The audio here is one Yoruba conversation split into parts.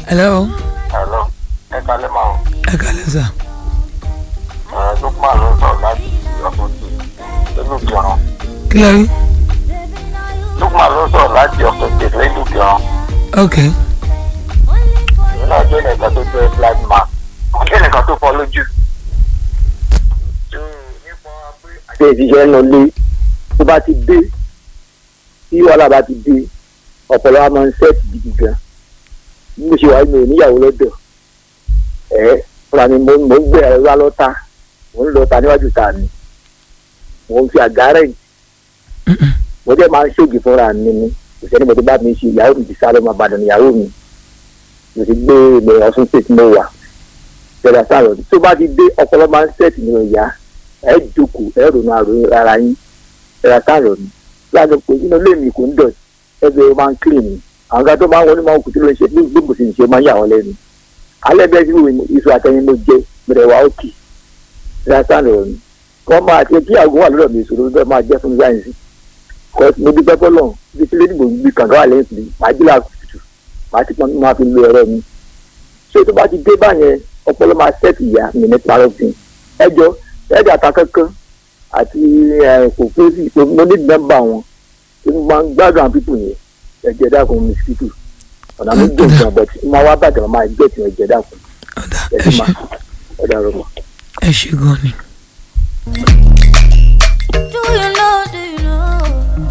hello Hello, ẹ kalẹ́ máa ń ẹ kálẹ́ sà ẹ̀ Lukman ló sọ̀rọ̀ láti ọ̀tọ̀tì nínú ìgbọ̀ràn. kí lẹ rí Lukman ló sọ̀rọ̀ láti ọ̀tọ̀tì nínú ìgbọ̀ràn. ok Èmi náà jẹ́ nìkan tó jẹ́ blind man. Mo jẹ́ nìkan tó fọ́ lójú. ṣe ìṣiṣẹ́ nù lé tó bá ti dé tí wàhálà bá ti dé ọ̀pọ̀lọpọ̀ a máa ń sẹ́ẹ̀tì gidi gan bí mo ṣe wà mi ò níyàwó lọ́dọ̀ ẹ̀ fúnra mi mo mo ń gbé ẹ̀rọ wá lọ́ta mo ń lọ ta níwájú ta mi mo ń fi àgárẹ̀ mo jẹ́ máa ń ṣègì fúnra mi ni kò sẹ́ni mo ti bá mi ṣe ìyàwó mi ti sá lọ́mọ àbàdàn ìyàwó mi mo ti gbé ilẹ̀ ọ̀sùn state mo wà ìjọba sáà tó bá ti dé ọpọlọ máa ń sẹ́ẹ̀tì ní ọ̀yà ẹ jókòó ẹ ronú àròyìn ara yín ẹ̀rọ sáàrọ̀ ni láti pé inú ilé mi kò ń dọ̀ ẹgbẹ́ ó máa ń clean ni àwọn kan tó máa ń wọlé máa ń kú tí ló ń ṣe bí gbogbo sì ń ṣe máa ń yà wọ́n lẹ́nu alẹ́ bẹ́ẹ̀ sí ìwé iṣu àtẹyin mo jẹ bẹ̀rẹ̀ wá òkè ẹ̀rọ sáàrọ̀ ni wọ́n máa ṣe kí àgọ́ wà lọ́dọ̀ mi ìṣòro bẹ́ẹ̀ máa jẹ́ fún sáyẹ̀nsì kọ́ mo dúpẹ́ fọlọ́ bí tí lédìbò gbí kàǹkà wà lẹ́yìn sí máa jí làkùtù máa ti pọn máa fi lo ẹ̀rọ mi ṣé tó bá ti dé báyẹn ọpọlọ máa ṣẹ́ẹ̀tì ìyá mi ní parọ́fin ẹjọ́ ẹ̀dà ta kankan àti kòkòrò mo ní nọ́mbà wọn tí mo máa ń gbádùn àwọn pípò yẹn ẹ̀jẹ̀ dàkún mosquito ọ̀nà mi gbé ìgbà bọ̀ tí máa wá bàtà máa gbé tí ẹ̀jẹ̀ dàkún ọ̀dà ẹ ẹ̀jẹ̀ ṣe máa ẹ̀dà rọ̀ mọ́. ẹ ṣe gan ni. Do you know, do you know?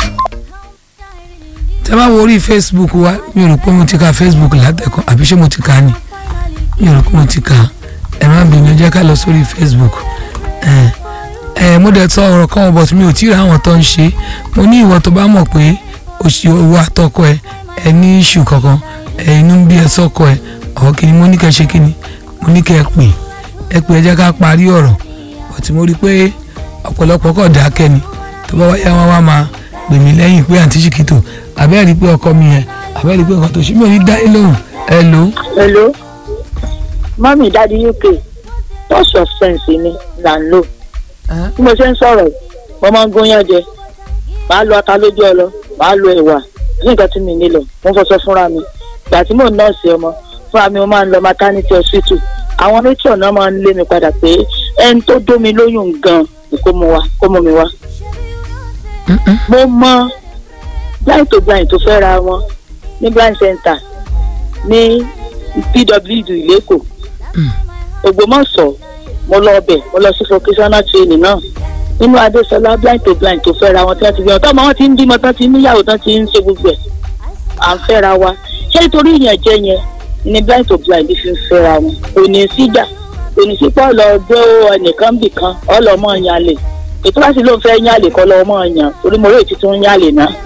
tẹ bá wo orí facebook wa mi ò rò pé mo ti ka facebook látẹ̀kọ́ àbí ṣé mo ti ka ni mi ò rò pé mo ti ka ẹ má bínú ẹ jẹ́ ká lọ sórí facebook ẹ ẹ mo dẹ̀ sọ ọ̀rọ̀ kan but mi ò tí ì ra àwọn tó ń ṣe mo ní ìwọ tó bá mọ̀ pé òṣì owó àtọkọ ẹ ẹ ní iṣu kankan ẹ inú ń bí ẹ sọkọ ẹ ọ̀ kí ni mo ní kẹ́ ṣe kí ni mo ní kẹ́ ẹ pè ẹ pè ẹ jẹ́ ká parí ọ̀rọ̀ but mo rí i pé ọ̀pọ̀lọpọ̀ kọ̀ dákẹ́ ni tó bá wáyé wọn wá máa pè mí lẹ́yìn pé àǹtí ṣìkìtò àbẹ́ẹ̀rí pé ọkọ mi yẹn àbẹ́ẹ̀rí pé nǹkan tó ṣe mí ò ní dá yín lóhùn ẹ lò ó. hello mọ́mí dáàdi uk touch of sense ni là ń lò bí mo ṣe ń sọ̀rọ̀ yìí, mo máa ń gúnyán jẹ màá lo ata lójú ọlọ màá lo ẹ̀wà ní nǹkan tí mi nílò mo fọṣọ fúnra mi ìgbà tí mò ń nọ́ọ̀sì ọmọ fúnra mi mo máa ń lọ maternity hospital àwọn nature náà máa ń lé mi padà pé ẹni tó dó mi lóyún gan ni kó mú wa kó mú mi wá mo mọ blind to blind tó fẹ́ ra wọn ní blind center ní pwd lẹ́kọ̀ọ́ ògbómọ̀ṣọ́ mo lọ ọbẹ̀ mo lọ sí vocational training náà nínú adéṣọlá blind to blind tó fẹ́ ra wọn tí wọ́n ti fi hàn tọ́mọ wọn ti ń bímọ tán ti ń níyàwó tán ti ń ṣe gbogbo ẹ̀ à ń fẹ́ra wa ṣé nítorí ìyẹn jẹ́ yẹn ni blind to blind fi ń fẹ́ra wọn kò ní síjà kò ní sí pọ́ lọ gbé ẹnìkan bì kan ọlọ́mọ yàn lè ètò láti ló ń fẹ́ yàn lè kọ́ lọ́mọ yàn torí mo rí ètí tó ń yàn lè náà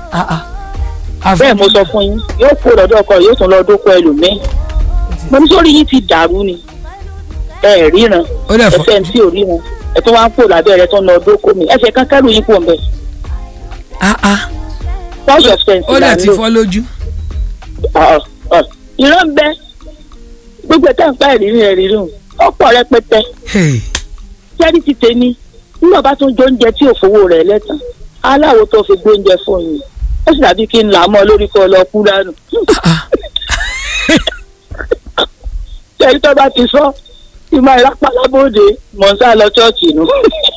bẹ́ẹ̀ mo sọ fún yín yóò kó lọ́dọ̀ ọkọ yóò tún lọ dókò ẹlòmíì mo ní sórí yín ti dàrú ni ẹ ẹ̀ ríran ó dẹ̀ fọ́ ẹsẹ̀ tí ò ríran ẹ tó wá ń kó lábẹ́ rẹ tó ń lọ dókò mi ẹsẹ̀ kan kẹ́rù yín kò ń bẹ̀ ah ah touch of sense ó là dẹ̀ ń ti lò fọ́ lójú. Ọ̀, ọ̀, ìran ń bẹ gbogbo ẹ̀ka ń pa ìrírí ẹ̀ rírun ọ̀pọ̀ rẹpẹtẹ Hey, jẹ́rí ti tèmi nígbà bá tún jóúnjẹ tí ò fowó rẹ̀ lẹ́tàn aláwo tó fi gbóúnjẹ fún yín ó sì dàbí kí n là á mọ́ lórí kọ́ lọ kú dànù. ah, jẹ́rí tó bá ti sọ tí máa rápá lábòde mọ̀ ń sá lọ ṣọ́ọ̀ṣì nù.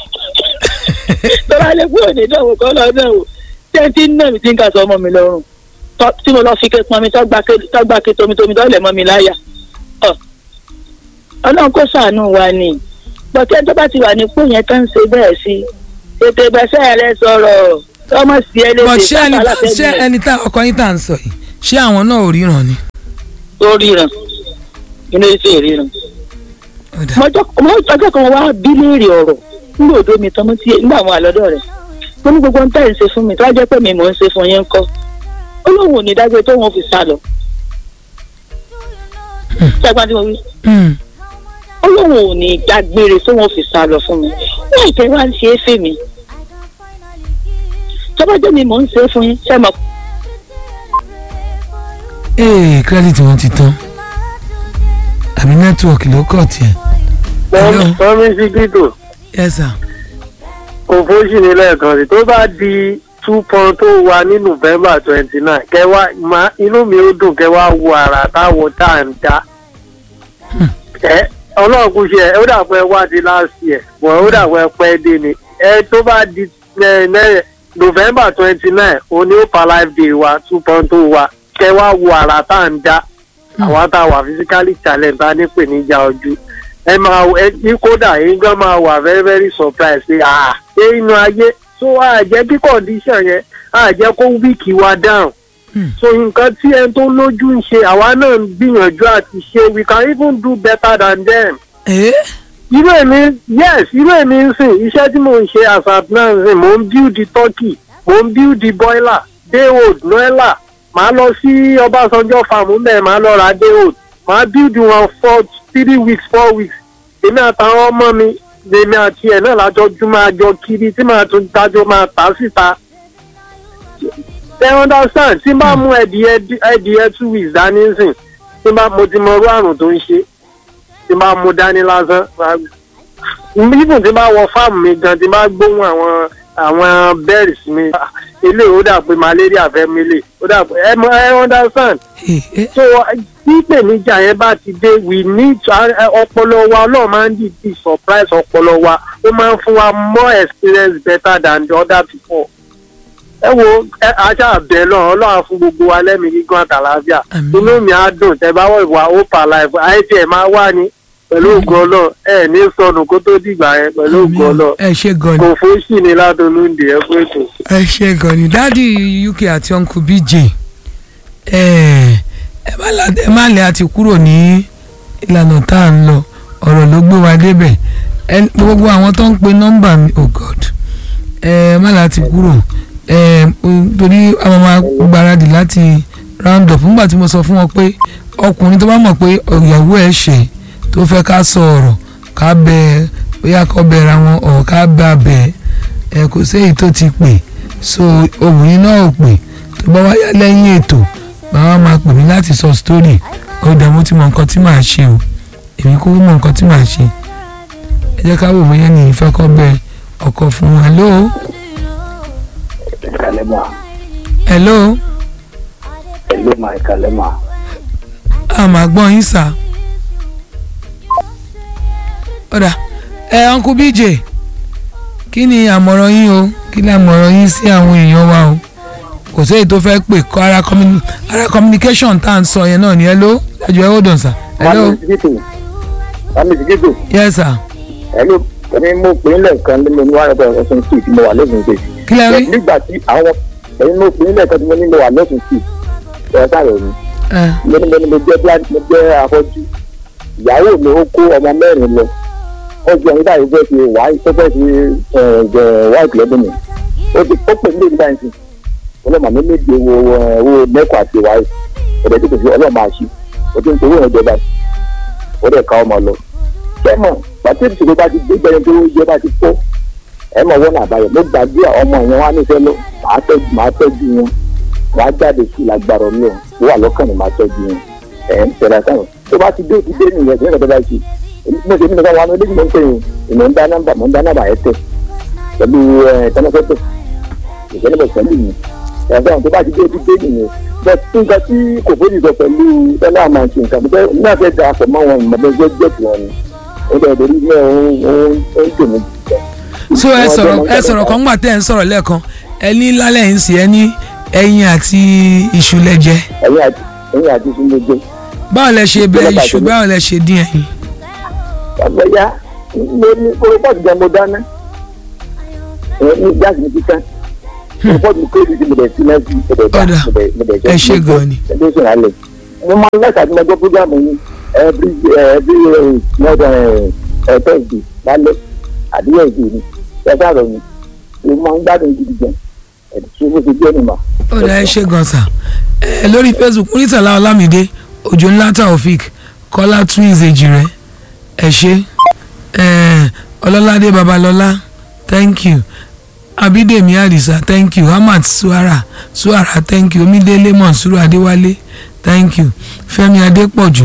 tọ́lá lè kúrò ní ìdánwò kọ́ lọ náà o ṣé tí ń nà mí tí ń kà sọ ọmọ mi lọ́rùn Tọ́- tí mo lọ fi ké pọn mi tọ́gbà ké tomitomi tọ́lẹ̀ mọ́ mi láyà. Ọ̀, ọlọ́run kó ṣàánú wa ni bọ́tẹ́ tó bá ti wà nípò yẹn tó ń ṣe bẹ́ẹ̀ sí tètè bẹ́sẹ̀ rẹ sọ̀rọ̀ ọmọ sí ẹ but léṣe ṣé ẹni sábà tá ṣé látẹ̀yìn ẹni tá ọkọ yín tá à ń sọ yìí ṣé àwọn náà ò ríran ni. tó ríran inú ìfẹ́ ríran. Ó dà. mọ́jọ́ ọjọ́ kan wá bí léèrè ọ̀rọ̀ nígbà òdo mi tán mo ti nígbà àwọn àlọ́dọ̀ rẹ̀ mo ní gbogbo ń tẹ̀ ń ṣe fún mi tó wá jẹ́ pé mi mò ń ṣe fún yín kọ́ ó lóun ò ní dágbé tó wọn fi sá lọ. ṣẹ́gbọ́n tí mo wí Hmm, ó lóun ò ní dágbére tó wọn fi sá lọ fún mi wọ́n ìtẹ́ wá ń ṣe é fè mí tọ́bọ́jọ́ mi mò ń ṣe é fún yín ṣé mo ee credit wọn ti tán àbí nẹ́tíwọ̀kì ló kọ̀ tiẹ̀. Hello. mọ́mí síkítò yes sir. òfóṣì ní lẹ́ẹ̀kan sí tó bá di two point tó wà ní november twenty nine kẹwàá ma inú mi ó dùn kẹwàá wo ara táwọn tá à ń dá ẹ ọlọ́run kò ṣe ẹ ó dà pé wá di last year bọ̀ ó dà pé pẹ́ dé ni ẹ tó bá di ẹ ẹ november twenty nine òní ó pa life day wa two point tó wa kẹwàá wo ara tá à ń dá àwọn tá a wà physically challenge tá a ní ìpèníjà ojú ẹ máa ẹ ní kódà yín gan máa wà very very surprised pé ah ṣé inú ayé so a jẹ́ kí condition yẹn a jẹ́ kó wíìkì wa down Hmm. so nǹkan tí ẹni tó lójú ń ṣe àwa náà ń gbìyànjú àti ṣe we can even do better than them ẹ irú èmi yes irú èmi ń sìn iṣẹ́ tí mò ń ṣe as at now ń sìn mò ń build the turkey mò ń build the boiler daywood noella màá lọ sí ọbásanjọ́ farm ń bẹ̀ màá lọ ra daywood màá build wọn for three weeks four weeks èmi àtàwọn ọmọ mi lèmi àti ẹ̀ náà lájọjú máa jọ kiri tí màá tún dájọ́ máa tà síta ẹ understand tí n bá mú ẹdìyẹ ẹdìyẹ two weeks dání sìn tí n bá mo ti mọ irú àrùn tó ń ṣe tí n bá mú dání lásán even tí n bá wọ fáàmù mi gan tí n bá gbóhùn àwọn àwọn berries mi ilé ó dà pé malaria fẹ́ mi lè ó dà pé ẹ mọ ẹ understand ẹ ẹ so tí ìpèníjà yẹn bá ti dé we need to ọpọlọ wa ọlọ́run máa ń dìde surprise ọpọlọ wa ó máa ń fún wa more experience better than the other people ẹ wo ẹ aṣá àbẹ náà ọlọ́run fún gbogbo wa lẹ́mìí gígùn àtàlàáfíà Àmín. inú mi á dùn tẹ bá wọ ìwà opa life àìsí ẹ máa wà ní pẹ̀lú ògùn ọlọ́run ẹ ní sọnù kó tó dìgbà yẹn pẹ̀lú ògùn ọlọ́run ẹ ṣe gan ni kò fóṣì ní ládùnúndì ẹ fún ètò. ẹ ṣe gan ni dádì uk àti uncle bj ẹ ẹ má la ẹ má lẹ àti kúrò ní ìlànà tá à ń lọ ọ̀rọ̀ ló gbé wa débẹ̀ ẹ gbogbo àwọn tó ń pe nọ́mbà mi oh god ẹ má la àti kúrò ẹ o- torí àwọn máa gbáradì láti round up nígbà tí mo sọ fún wọn pé ọkùnrin tó bá mọ̀ pé ìyàwó ẹ̀ ṣe tó fẹ́ ká sọ ọ̀rọ̀ ká bẹ ẹ bóyá kọ́ bẹ̀rẹ̀ àwọn ọ̀ ká bá bẹ̀ ẹ kò séyìí tó ti pè so obìnrin náà ò pè tó bá wáyá lẹ́yìn ètò bàbá máa pè mí láti sọ story ó dẹ̀ mo ti mọ nǹkan tí màá ṣe o èmi kò mọ nǹkan tí màá ṣe ẹ jẹ́ ká wò bóyá ní ìfẹ́ kọ́ bẹ ọkọ̀ fún wa hello Kalema, hello Kalema, Kalema. àmà gbọ́n yín sà ọ̀dà ẹ uncle bj kí ni àmọ̀ràn yín o kí ni àmọ̀ràn yín sí àwọn èèyàn wa o kò séyìí tó fẹ́ pè kọ́ ara communi- ara communication tá à ń sọ yẹn náà ni hello ẹjọ́ ẹ hold on sir hello Mami Sigitu, Mami Sigitu, yes sir hello, ẹni mo pè é lẹ́ẹ̀kan nínú ní wàhálà ọ̀sán street mo wà lẹ́sùn street. kí lẹ rí Nígbà tí àwọn ẹni mo pè é lẹ́ẹ̀kan tí mo ní mo wà lẹ́sùn street. Ẹ sáré mi. ẹ Mo ní mo ní mo jẹ́ blind mo jẹ́ afọ́jú. Ìyàwó mi ó kó ọmọ mẹ́rin lọ. Ó jẹ́ ẹni báyìí fẹ́ fi wáì tó fẹ́ fi jẹ wáìpì lọ́dún mi. Ó ti ó pè mí lè nígbà yẹn ọlọ́mọ mi méje wo owó mẹ́kọ̀ àti wáì. Ọ̀dẹ̀ tó kò sí ọlọ́mọ àṣì. Ó ti ń towó yẹn jọba. Ó dẹ̀ ká ọmọ lọ sẹ́mọ̀ pàtó ìṣòro bá ti gbé bẹ́ẹ̀ tó jẹ́ bá ti tó ẹ mọ̀ wọ́n àbáyọ mo gbàgbé ọmọ yẹn wá nífẹ̀ẹ́ lọ màá tọ́jú màá tọ́jú wọn wọ́n á jáde sí lágbára ọlọ́run ó wà lọ́kàn ní màá tọ́jú wọn ẹ̀ ń tẹ̀lé sáwọn tó bá ti dé ti dé nìyẹn sí ẹ̀ka tó bá ti mo ṣe nínú káwọn ọmọdé mo ń pè yín ìmọ̀ ń dá nọ́mbà mo ń dá nọ́mbà ẹ̀ tẹ̀ pẹ̀lú ẹ̀ tẹ́lẹ̀fẹ́tẹ̀ ìṣẹ́lẹ̀ pẹ̀lú mi ẹ̀fọ́n tó bá ti dé ti dé nìyẹn bẹ́ẹ̀ tí nǹkan tí kò fóyì sọ pẹ̀lú tẹ́lẹ̀ àmà ṣe nǹkan bẹ́ẹ̀ náà fẹ́ da àpò mọ́ wọn ìmọ̀lẹ́gbẹ́ jẹ́ tiwọn ni ó dẹ̀ lórí ní ọ̀hún ọ̀hún ó ń tèmi so ẹ sọ̀rọ̀ ẹ sọ̀rọ̀ kan gbà tẹ́ ẹ ń sọ̀rọ̀ lẹ́ẹ̀kan ẹ ní lálẹ́ yìí ń sì ẹ ní ẹyin àti iṣu lẹ́jẹ ẹ̀yìn àti ẹ̀yìn àti sínú gbé báwo lẹ ṣe bẹ iṣu báwo lẹ ṣe dín ẹyin ọ̀gbẹ́ yá mo ní kórópọ̀tù jẹ́ mo dáná ẹ̀ ní gáàsì mi ti tán kórópọ̀tù kéèdì tí mo dẹ̀ sí lẹ́sìn mo dẹ̀ dá Ọ̀dà. mo dẹ̀ mo dẹ̀ Ẹ ṣé gan ni. ẹ̀ ló sùn lálẹ́ mo máa ń lẹ́sà tí mo gbọ́ fúgàmù yín every every month ẹ̀ thursday lálẹ́ àdúrà ìdè ni ẹ sáré mi mo máa ń gbádùn gidi gan ẹ̀ tí mo ti gbé nìmọ̀. ó dá ẹ ṣe gan sa ẹ lórí facebook murtala olamide òjò ńlá taofik kọ́lá twins èjì rẹ ẹ ṣe ẹ ọlọ́ládé babalọ́lá thank you abídèmí àdìsá thank you ahmad suara suara thank you omídélé monsuru adéwálé thank you fẹ́mi adépọ̀jù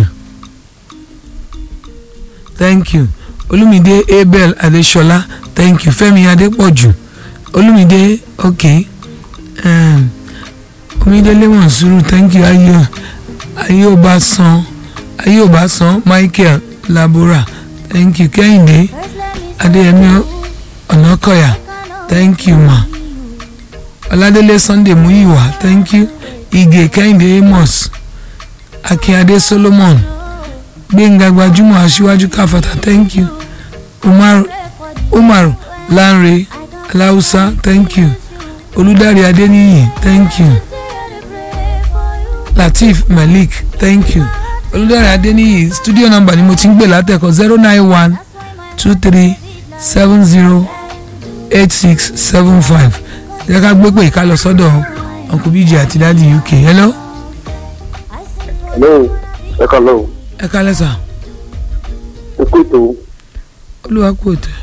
thank you olùmídé abel adéṣọlá thank you fẹ́mi adépọ̀jù olùmídé okay um, omidele monsuru thank you ayé ayé ò bá san ayé ò bá san michael labora thank you kẹ́hìndé adéyẹmí ọ̀nàkọ̀yà thank you ma ọládélé sunday muyiwa thank you ige kẹ́hìndé amos akínyadé solomon gbẹ̀ngà gbajúmọ̀ aṣíwájú káfàtà thank you umar umar lanre aláùsá thank you olùdarí adéníyì thank you lateef malik thank you olùdarí adéníyì studio number ni mo ti ń gbé látẹ̀kọ́ zero nine one two three seven zero eight six seven five ẹ ká gbé pé ká lọ sọ́dọ̀ uncle bíjì àti dádì uk hello hello ẹ kàn lọ ẹ ká lẹ́sà ẹ kú ètò olúwa kú òtẹ́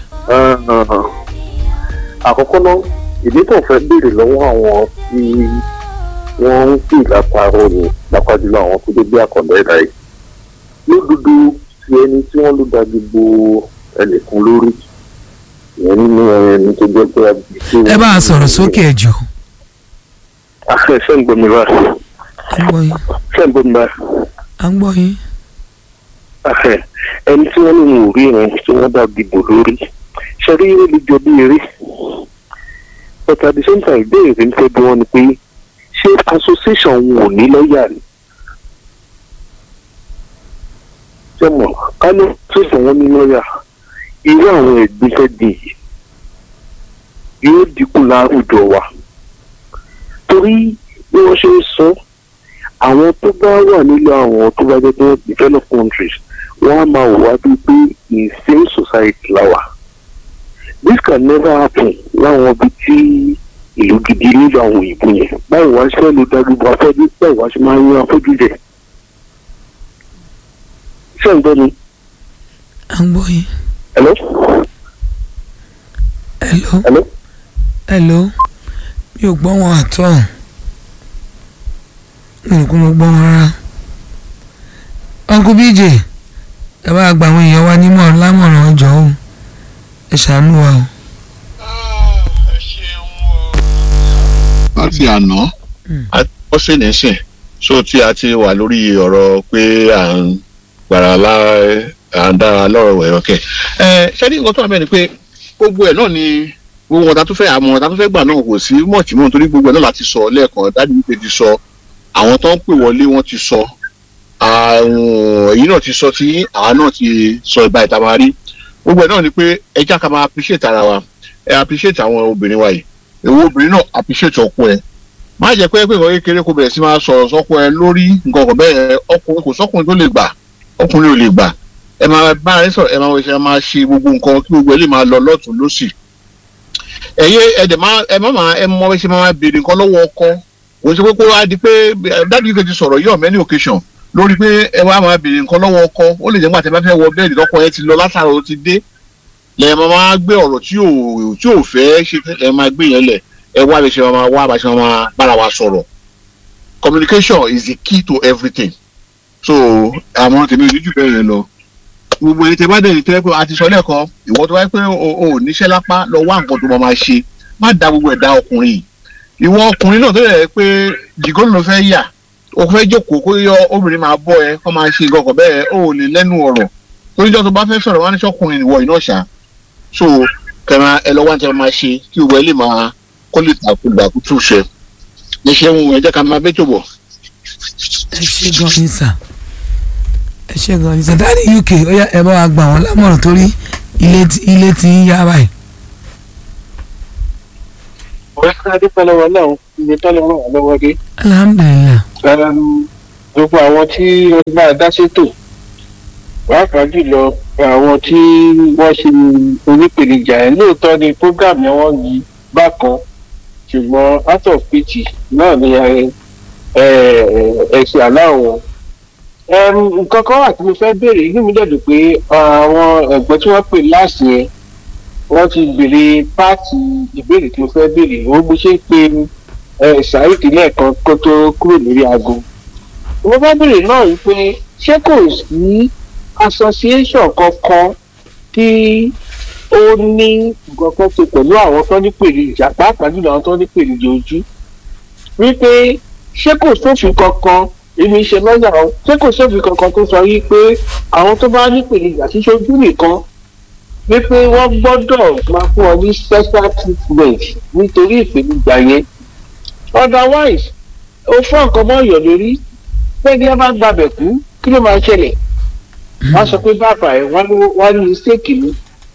àkọ́kọ́ náà ìdí tó fẹ́ béèrè lọ́wọ́ àwọn tí wọ́n ń pè lápárọ̀ ni lápájúlọ àwọn tó dé bí àkàndá ẹ̀dá yìí lódodo ti ẹni tí wọ́n ló da gbogbo ẹnìkan lórí ìyẹn nínú ẹni tó jẹ́ pé ẹ bá a sọ̀rọ̀ sókè ẹ jọ afẹ́ fẹ́ ń gbomi bá à ń gbọ́ yín fẹ́ ń gbomi bá à ń gbọ́ yín afẹ́ ẹni tí wọ́n ní wọn ò rí ìrìn tí wọ́n dá gbogbo lórí ṣe rí ó lè jọ bí eré but at the same time ìbéèrè ń fẹ́ bí wọ́n ni pé ṣé association wọn ò ní lọ́ọ̀yà ni ṣé mọ̀ ká ní association wọn ní lọ́ọ̀yà irú àwọn ẹ̀gbin fẹ́ di yìí yóò dínkù láwùjọ wa torí bí wọ́n ṣe ń sọ àwọn tó bá wà nílò àwọn tó bá jẹ́ pé developed countries wọ́n á máa wà bíi pé insane society la wà this can never happen láwọn ibi tí ìlú gidi nílò àwọn òyìnbó yẹn báwo wá ṣe lè darúgbó afọ́jú báwo wá ṣe máa ń yan afọ́jú jẹ. ṣé ń gbọ́ mi? à ń gbọ́ yín hello? hello hello? hello mi ò gbọ́ wọn àtọ́ mi ò kún mo gbọ́ wọn rárá uncle bj ẹ bá gba àwọn èèyàn wa nímọ̀ lámọ̀ràn ọjọ́ o ẹ ṣàánú wa o. láti àná wọ́n sì ní sìn so tí a ti wà lórí ọ̀rọ̀ pé à ń gbàrà lá à ń dára lọ́rọ̀ ẹ̀rọ kẹ̀. ẹ ṣé ní nǹkan tó wà bẹ́ẹ̀ ni pé gbogbo ẹ̀ náà ni gbogbo wọn ta tó fẹ́ àmọ́ ta tó fẹ́ gbà náà kò sí mọ̀tì mọ́ nítorí gbogbo ẹ̀ náà láti sọ lẹ́ẹ̀kan dájú wípé ti sọ àwọn tó ń pè wọlé wọ́n ti sọ àwọn èyí náà ti sọ tí àwa náà ti sọ ìbá ìta máa rí gbogbo ẹ̀ náà ni pé ẹ já ká máa appreciate ara wa ẹ appreciate àwọn obìnrin wa yìí èwo obìnrin náà appreciate ọkọ ẹ má jẹ́ pé pé nǹkan kékeré kó bẹ̀rẹ̀ sí máa sọ̀rọ̀ sọ́kọ ẹ lórí nǹkan kan bẹ́ẹ̀ ọkùnrin kò sọ́kùnrin tó lè gbà ọkùnrin ò lè gbà ẹ máa bá ẹ sọ̀rọ̀ ẹ máa ṣe máa ṣe gbogbo nǹkan kí gbogbo ẹ lè máa lọ lọ́tún lọ́sì ẹ̀yẹ ẹ̀dẹ̀ máa ẹ má máa ẹ mọ ẹ ṣe máa béèrè nǹkan lọ́wọ́ ọkọ kò ṣe pé kó wá di pé dájú yìí ti sọ̀rọ̀ yọ̀ many occasion lórí pé ẹ wá máa béèrè nǹkan lọ́wọ́ ọkọ ó lè jẹ́ nígbà tí ẹ bá fẹ́ wọ bẹ́ẹ̀dì lọ́kọ ẹ ti lọ látara ó ti dé lẹ́yìn máa máa gbé ọ̀rọ̀ tí ò tí ò fẹ́ ṣe ẹ máa gbé yẹn lẹ̀ ẹ wá bẹ ṣe máa wá bá ṣe máa bára wa sọ̀rọ̀ communication is the key to everything so àwọn tèmi ò ní jù bẹ́ẹ̀ yẹn lọ gbogbo ẹni tẹ bá dẹ̀ ní tẹ́lẹ̀ pé a ti sọ lẹ́ẹ̀kan ìwọ tó wáyé pé o ò níṣẹ́ lápá lọ wá nǹkan tó máa máa ṣe má da gbogbo ẹ̀ dá ọkùnrin yìí ìwọ ọkùnrin náà tó yẹ pé jìgọ́ ló fẹ́ yà o fẹ́ jókòó kó yọ obìnrin máa bọ́ ẹ kó máa ṣe ìgọkọ̀ bẹ́ẹ̀ o ò lè lẹ́nu ọ̀rọ̀ toríjọ́ tó bá fẹ́ sọ̀rọ̀ wá ní sọ́kùnrin ìwọ iná ṣá so kẹmà ẹ lọ wá ní tẹ máa ṣe kí gbogbo ẹ lè máa kó lè tàkùgbà kó tún ṣe ní ṣe ń ẹ jẹ́ ká máa bẹ́ tó bọ̀. ẹ ṣe gan ni sà ẹ ṣe gan ni sà dáàdi uk ó yá ẹ bá wa gbà wọn lámọ̀ràn torí ilé tí ilé tí ń yá báyìí. ọ̀rẹ́ ká dúpẹ́ lọ́wọ́ náà ibi tọ́lọ́ ràn wá lọ́wọ́ dé. alhamdulilayi gbogbo àwọn tí wọ́n bá dá sétò pàápàá jùlọ àwọn tí wọ́n ṣe onípèníjà ẹ̀ lóòótọ́ ni program yẹn wọ́n yí bákan ṣùgbọ́n out of pity náà ni ẹ̀sìn aláwọ̀ nǹkan kan wà tí mo fẹ́ béèrè inú mi dẹ̀dùn pé àwọn ẹ̀gbọ́n tí wọ́n pè láàsì yẹn wọ́n ti béèrè páàtì ìbéèrè tí mo fẹ́ béèrè ó mo ṣe ń pe ṣáìtì lẹ́ẹ̀kan kó tó kúrò lórí aago mo fẹ́ béèrè náà yìí pé ṣé kò sí association kankan tí ó ní nǹkan kan ṣe pẹ̀lú àwọn tó ní pèrè ìjà pàápàá jùlọ àwọn tó ní pèrè ìjà ojú wípé ṣé kò sófin kankan èmi ṣe lọ́yà o ṣé kò sófin kankan tó sọ wípé àwọn tó bá nípìnlẹ̀ àṣìṣojú nìkan wípé wọ́n gbọ́dọ̀ máa fún ọ ní special treatment nítorí ìpèníjà yẹn otherwise o fún nǹkan mọ́ ọ̀yọ́ lórí pẹ́ẹ́ni ẹ bá gbàbẹ̀ kú kí ló máa ṣẹlẹ̀ wọ́n sọ pé bàbá ẹ̀ wọ́n ní mistake ni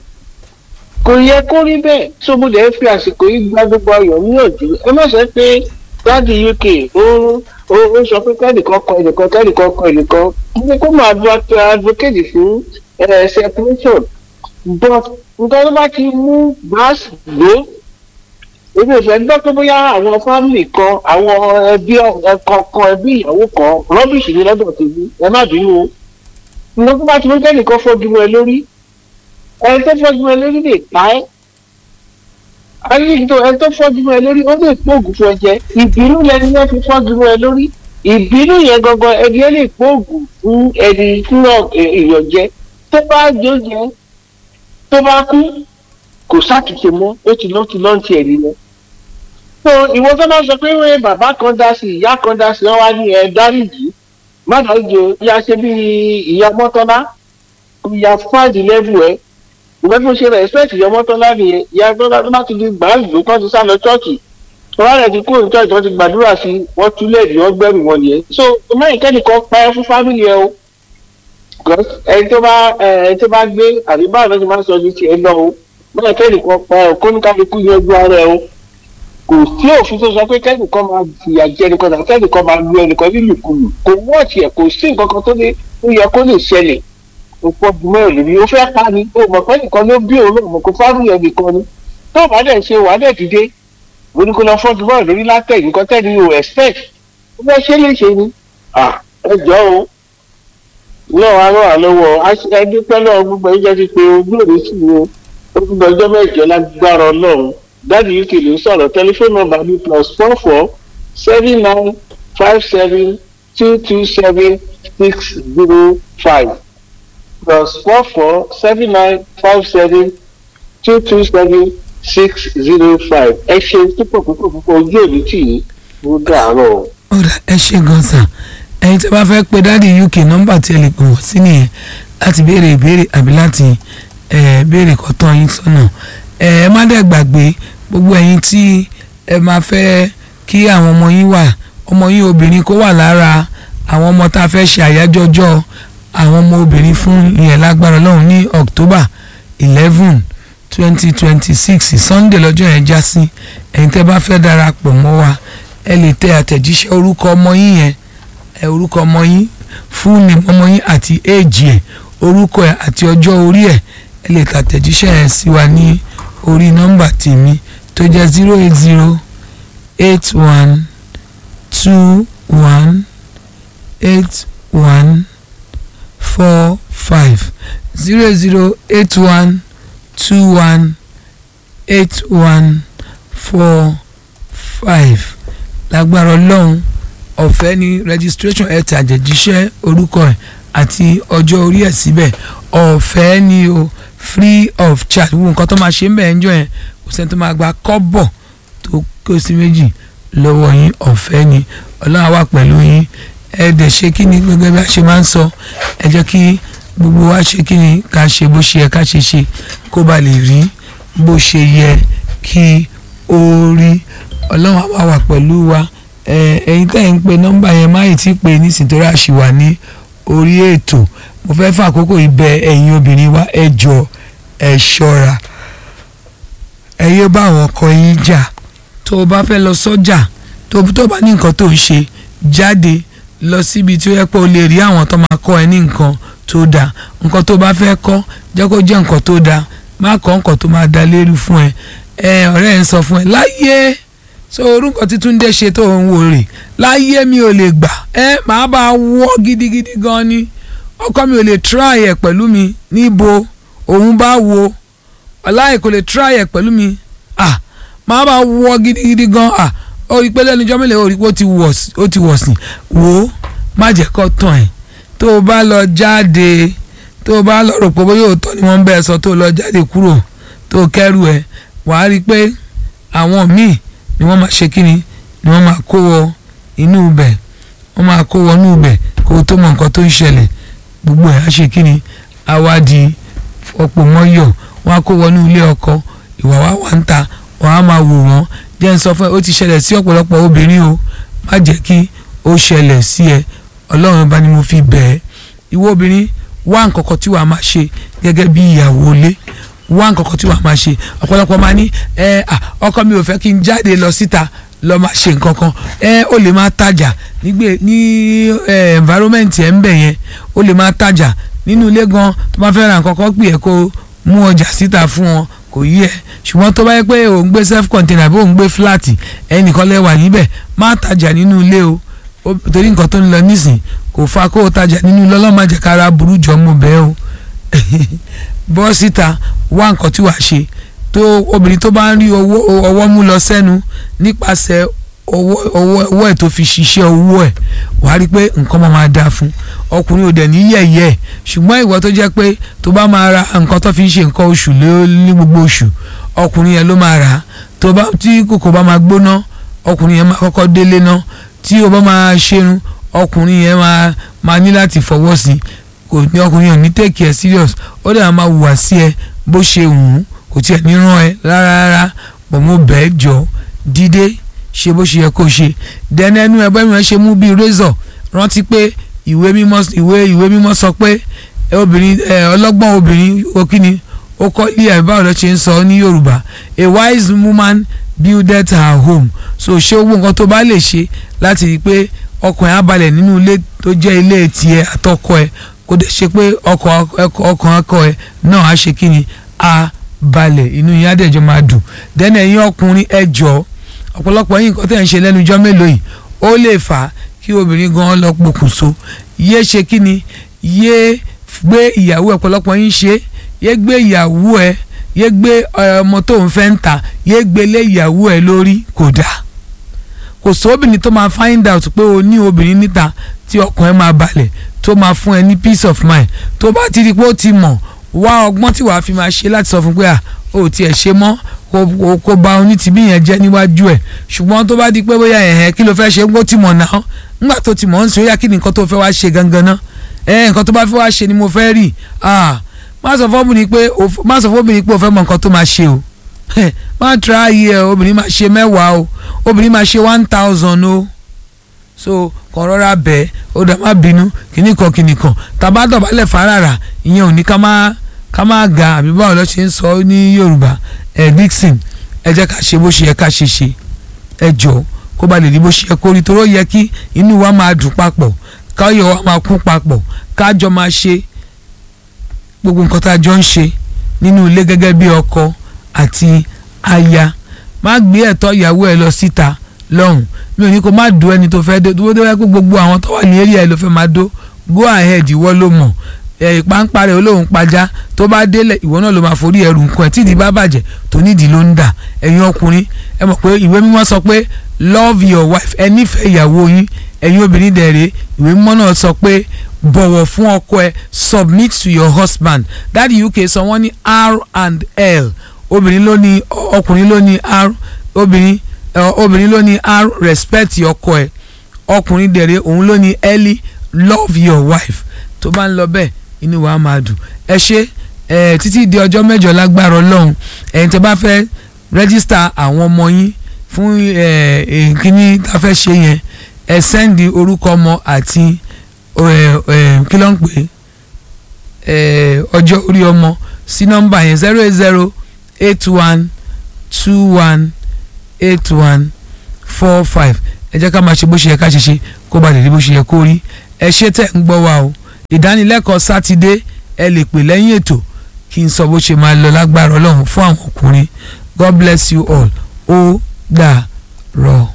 kò yẹ kó rí bẹ́ẹ̀ tó mo lè fi àsìkò yìí gba gbogbo ayọ̀ níyànjú ẹ má sọ pé dáàdi uk ó ó ó sọ pé kẹ́nìkan kọ ẹnìkan kẹ́nìkan kọ ẹnìkan ní kó máa advocate fún separation but nǹkan tó bá ti mú brass gbó èmi ò fẹ́ gbọ́ pé bóyá àwọn fámìlì kan àwọn ẹbí ẹ̀kan kan ẹbí ìyàwó kan rọ́bìṣì ní lọ́dọ̀ tèmi ẹ má bínú o nǹkan tó bá ti mú kẹ́nìkan fọ́jú ẹ lórí ẹni tó fọ́jú ẹ lórí lè pa ẹ́ ayélujára ẹni tó fọ́jú ẹ lórí ó lè pòògùn fún ẹ jẹ ìbínú lẹni yẹn fi fọ́jú ẹ lórí ìbínú yẹn gangan ẹni yẹn lè pòògùn fún ẹni fún èèyàn jẹ tó bá jó jẹ tó bá kú kò sátúnṣe mọ́ ó ti lọ́ ti lọ́ǹtì ẹ̀ nìyẹn. so ìwọ tó bá sọ pé wọ́n bàbá kan dá sí ìyá kan dá sí wọ́n wá ní ẹ dáríjì má dáríjì o ìyá ṣe bí ìyá mọ́tọ́lá ìyá fáàdì lẹ́bù ẹ̀ ìgbà tí mo ṣe respect ìyá mọ́tọ́lá nìyẹn ìyá mọ́tọ́lá tó bá ti di gbàǹdù kan ti sá lọ chọ́ọ̀kì wọ́n rẹ̀ ti kúrò ní chọ́ọ̀kì wọ́n ti gbàdúrà sí wọ́n túlẹ̀ ní wọ́n gbẹ̀rù wọn nìyẹn so mẹ́rin kẹ́nìkan pa ẹ́ fún fámìlì ẹ o ẹni tó bá ẹni tó bá gbé àbí báwo ló ti máa ń sọ ju tiẹ̀ lọ o mẹ́rin kẹ́nìkan pa ẹ̀ kó ní kálukú yanjú ara ẹ o kò sí òfin tó sọ pé kẹ́nìkan máa fìyà jẹ ẹnìkan tàbí kẹ́nìkan máa lu ẹnìkan nílùkulù kò wọ́ọ̀tì ẹ̀ kò sí nǹkan kan tó lè tó yẹ kó lè ṣẹlẹ̀ òpó jùmọ̀ ẹ̀ lórí ó fẹ́ pa ni ó mọ̀ pé nìkan ló bí òun náà mọ̀ kó fáwọn ẹ̀ nìkan ni tó o bá dẹ̀ ṣe wàá dẹ̀ dìde mo ní kó lọ fọ́ jùmọ̀ ẹ̀ lórí látẹ̀ nǹkan tẹ́ni o expect ó fẹ́ ṣe lè ṣe ni ẹ jọ o náà wàá rọ̀ wá lọ́wọ́ ẹni pẹ́lú gbogbo ẹ̀jẹ̀ ti pé ojú òní sì ni ó gbogbo ọjọ́ mẹ́jọ lágbára ọlọ́run dáàbì uk ló ń sọ̀rọ̀ tẹlifóònù nọ́mbà mi plus four four seven nine five seven two two seven six zero five plus four four seven nine five seven two two seven six zero five ẹ ṣe púpọ̀ púpọ̀ púpọ̀ ojú òní tì í ló dàárọ̀. ọ̀rẹ́ ẹ ṣe gan sàn ẹ̀yin tí a bá fẹ́ pe dáàdi uk nọ́mbà tí ẹ lè pè wọ́n sí nìyẹn láti béèrè ìbéèrè àbí láti béèrè kọ́tọ́ yín sọ́nà ẹ má dẹ̀ gbàgbé gbogbo ẹ̀yin tí ẹ máa fẹ́ kí àwọn ọmọ yín wà ọmọ yín obìnrin kó wà lára àwọn ọmọ tá a fẹ́ ṣe àyájọ́ ọjọ́ àwọn ọmọ obìnrin fún ìyẹn lágbára ọlọ́run ní october eleven twenty twenty six sunday lọ́jọ́ yẹn já sí ẹ̀yin tẹ́ bá fẹ́ darapọ̀ mọ́ wa ẹ lè tẹ àtẹ̀jíṣẹ́ orúkọ ọmọ yín yẹn ẹ orúkọ ọmọ yín fún ní ọmọ yín àti éèjì ẹ̀ orúkọ ẹ̀ àti ọjọ́ orí ẹ̀ ẹ lè tàtẹ̀jíṣẹ́ yẹn sí wa ní orí nọ́mbà tèmi tó jẹ́ zero eight zero eight one two one eight one four five zero zero eight one two one eight one four five lágbára ọlọ́run ọ̀fẹ́ ni registration ẹ̀ tàjẹ̀jíṣẹ́ orúkọ ẹ̀ àti ọjọ́ orí ẹ̀ síbẹ̀ ọ̀fẹ́ ni o free of charge gbogbo nǹkan tó máa ṣe ń bẹ̀ ń jọ yẹn kò sẹ́ni tó máa gba kọ́bọ̀ tó kó sí méjì lọ́wọ́ yín ọ̀fẹ́ ni ọlọ́run wà pẹ̀lú yín ẹ dẹ̀ ṣe kí ni gẹ́gẹ́ bí a ṣe máa ń sọ ẹ jẹ́ kí gbogbo wa ṣe kí ni ká ṣe bó ṣe yẹ ká ṣe ṣe kó ba lè rí bó ṣe yẹ kí ó rí ọlọ́run àwa wà pẹ̀lú wa ẹ̀yin tẹ́ ẹ̀ ń pe nọ́mbà yẹn má yìí tí pé nísìnyí tó ráṣì wà ní orí ètò mo fẹ́ fún àkókò ibẹ̀ ẹ̀yin obìnrin wa ẹ jọ ẹ ṣọ́ra ẹ yé bá àwọn ọkọ yín jà tó o bá fẹ́ lọ sọ́jà tó o bá ní nǹkan tó ń ṣe jáde lọ síbi tí ó yẹ pé o lè rí àwọn tó máa kọ́ ẹ ní nǹkan tó dáa nǹkan tó bá fẹ́ kọ́ jẹ́ kó jẹ́ nǹkan tó dáa má kọ́ nǹkan tó máa da léru fún ẹ ẹ ọ̀rẹ́ ẹ ń sọ fún ẹ láyé so orúkọ tí Túndé ṣe tó ń wò rè láyé mi ò lè gbà ẹ màá bá wọ́ gidigidi gan ni ọkọ mi ò lè try ẹ pẹ̀lú mi níbo òun bá wo ọláì kò lè try ẹ pẹ̀lú mi ah màá bá wọ́ gidigidi gan ah ó rí i pé lẹ́nu ijọ́ mélòó ó rí i pé ó ti wọ̀ sí wò ó má jẹ́ kó tán ẹ̀ tó o bá lọ jáde tó o bá lọ rò pé bóyá òótọ́ ni wọ́n ń bẹ́ẹ̀ sọ tó o lọ jáde kúrò tó o kẹ́rù ẹ̀ wàá rí i pé àwọn míì ni wọ́n máa ṣe kíni ni wọ́n máa kó wọ inú ibẹ̀ wọ́n máa kó wọ inú ibẹ̀ kó o tó mọ nǹkan tó ń ṣẹlẹ̀ gbogbo ẹ̀ á ṣe kí ni awádìí ọ̀pọ̀ mọ́yọ̀ wọ́n á kó wọnú ilé ọkọ ìwà wa wà ń ta wọ́n á máa wò wọ́n jẹ́ ń sọ fún ẹ ó ti ṣẹlẹ̀ sí ọ̀pọ̀lọpọ̀ obìnrin o má jẹ́ kí ó ṣẹlẹ̀ sí ẹ ọlọ́run bá ní mo fi bẹ̀ ẹ́ ìwọ obìnrin wá nǹkan kan tí wàá máa ṣe gẹ́gẹ́ bí ìyàwó ilé wá nǹkan kan tí wàá máa ṣe ọ̀pọ̀lọpọ̀ máa ní ẹ à ọkọ mi ò fẹ́ kí n jáde lọ síta lọ máa ṣe nǹkan kan ẹ ó lè máa tajà nígbè ní ẹ environment ẹ̀ ń bẹ̀ yẹn ó lè máa tajà nínú ilé gan tó bá fẹ́ ra nǹkan kan pè é kó mú ọjà síta fún wọn kò yí ẹ ṣùgbọ́n tó bá yẹ pé ò ń gbé self container àbí ò ń gbé flat ẹnìkan lẹ́wà níbẹ̀ má tajà nínú ilé o torí nǹkan tó ń lọ nísìn kò fa kó o tajà nínú ilé ọlọ́màjẹ̀kára burú jọ mọ́ bẹ́ẹ̀ o bọ́ síta wá nǹkan tí wàá ṣe tó obìnrin tó bá ń rí ọwọ́ mú lọ sẹ́nu nípasẹ̀ ọwọ́ ẹ̀ tó fi ṣiṣẹ́ owó ẹ̀ wàá rí i pé nǹkan máa máa dáa fún ọkùnrin ò dẹ̀ ní yẹ̀yẹ́ ẹ̀ ṣùgbọ́n ìwọ tó jẹ́ pé tó bá máa ra nǹkan tó fi ń ṣe nǹkan oṣù ní gbogbo oṣù ọkùnrin yẹn ló máa rà á tó bá tí kòkò bá máa gbóná ọkùnrin yẹn máa kọ́kọ́ délé ná tí o bá máa ṣerun ọkùnrin yẹn máa máa ní láti fọwọ́ sí i kò ní ọkùnrin yẹn ní take care serious ó dẹ̀ máa wùwà sí ẹ bó ṣe wù ú kò tiẹ̀ ní rán ẹ rárá rárá bọ̀ mo bẹ́ẹ̀ jọ dídé ṣe bó ṣe yẹ kó ṣe dẹ́nu ẹnu ẹ bẹ́ẹ̀ ṣe mú bíi razor rántí pé ìwé mímọ́ ìwé ìwé mímọ́ sọ pé obìnrin ọlọ́gbọ́n obìnrin okíni ó kọ́ ilé ẹ̀ báwo ló ṣe ń sọ ní Yorùbá a wise woman builded her home so ṣé owó nǹkan tó bá lè ṣe láti rí i pé ọkàn ẹ̀ á balẹ̀ nínú ilé tó jẹ́ ilé tiẹ̀ àtọkọ ẹ̀ kó dẹ̀ ṣe pé ọkàn ọkọ ẹ̀ náà á ṣe kí ni á balẹ̀ inú yín á dẹ̀ jọ máa dùn dẹ́nà ẹ̀yin ọkùnrin ẹ jọ̀ọ́ ọ̀pọ̀lọpọ̀ yín nǹkan tẹ̀ ń ṣe lẹ́nu ijọ́ mélòó yìí ó lè fà á kí obìnrin gan lọ pokùnso yé ṣe kí ni yé gbé ìyàwó ọ̀pọ̀lọpọ̀ yín ṣe yé gbé ìyàwó ẹ yé gbé ọmọ tó ń fẹ́ ń ta yé gbé lé ìyàwó ẹ lórí kò dáa kò sí obìnrin tó máa find out pé o ní obìnrin níta tí ọkàn ẹ máa balẹ̀ tó máa fún ẹ ní peace of mind tó bá ti di pé ó ti mọ̀ wá ọgbọ́n tí wàá fi máa ṣe láti sọ fún pé à ó tiẹ̀ ṣe mọ́ kó kó ba onítìbí yẹn jẹ́ níwájú ẹ̀ ṣùgbọ́n tó bá di pé bóyá ẹ̀hẹ́ kí ló fẹ́ ṣe kó ti mọ̀ náà ńgbà tó ti mọ̀ ń sọ yá kí ni nǹkan tó fẹ́ wá ṣe gangan náà ẹ̀ nǹkan tó bá fẹ́ wá ṣe ni mo fẹ́ rí má sọ fọ́bìnrin pé má sọ fọ́bìnrin pé o fẹ́ mọ nǹkan tó máa ṣe o má tra ayé ẹ obìnrin máa ṣe mẹ́wàá o obìnrin máa ṣe one thousand o so kàn rọra bẹ́ẹ̀ ó dá má bínú kíní kan kíní kan tàbá dọ̀bálẹ̀ fárara ìyẹn ò ní ká má ká má ga àbí báwo lọ ṣe ń sọ ní Yorùbá ẹ Dixon ẹ jẹ́ ká ṣe bó ṣe yẹ ká ṣe ṣe ẹ jọ kó ba lè rí bó ṣe yẹ kó rí toró yẹ kí inú wa máa dùn papọ̀ káyọ̀ wa máa kún papọ̀ kájọ máa ṣe gbogbo nǹkan tá a jọ ń ṣe nínú ilé gẹ́gẹ́ bí ọkọ àti aya má gbé ẹ̀tọ́ ìyàwó ẹ lọ síta lọ́hùn mi ò ní kó má do ẹni tó fẹ́ dó tó dé pé gbogbo àwọn tó wà ní area ẹ ló fẹ́ máa dó go ahead ìwọ ló mọ̀ ẹ̀ ìpàǹpà rẹ̀ olóhùn pajá tó bá délẹ̀ ìwọ náà ló máa forí ẹrù nǹkan ẹ̀ tí ìdí bá bàjẹ́ tó nídìí ló ń dà ẹ̀yin ọkùnrin ẹ mọ̀ pé ìwé mímọ́ sọ pé love your wife ẹ nífẹ̀ẹ́ ìyàwó yín ẹ̀yin obìnrin dẹ̀rẹ̀ ìwé mímọ́ náà sọ pé bọ̀wọ̀ fún ọkọ ẹ submit to your husband dáàdi uk sọ wọ́n ní r and l obìnrin ló ní ọkùnrin ló ní r obìnrin obìnrin ló ní r respect ọkọ ẹ ọkùnrin dẹ̀rẹ̀ òun ló ní l love your wife tó bá ń lọ bẹ́ẹ̀ inú wa máa dùn ẹ ṣe ẹ títí di ọjọ́ mẹ́jọ lágbára ọlọ́run ẹ̀yin tó bá fẹ́ rẹ́gísítà àwọn ọmọ yín fún ẹ kíní tá a fẹ́ ṣe yẹn ẹ sẹ́ndì orúkọ ọmọ àti kí ló ń pè é ọjọ́ orí ọmọ sí nọ́mbà yẹn zero eight zero eight one two one eight one four five ẹ jẹ́ ká máa ṣe bó ṣe yẹ ká ṣe ṣe kó ba lè rí bó ṣe yẹ kó rí ẹ ṣe tẹ̀ ń gbọ́ wa o ìdánilẹ́kọ̀ọ́ sátidé ẹ lè pè lẹ́yìn ètò kí n sọ bó ṣe máa lọ lágbára ọlọ́run fún àwọn ọkùnrin God bless you all ó dà rọ̀.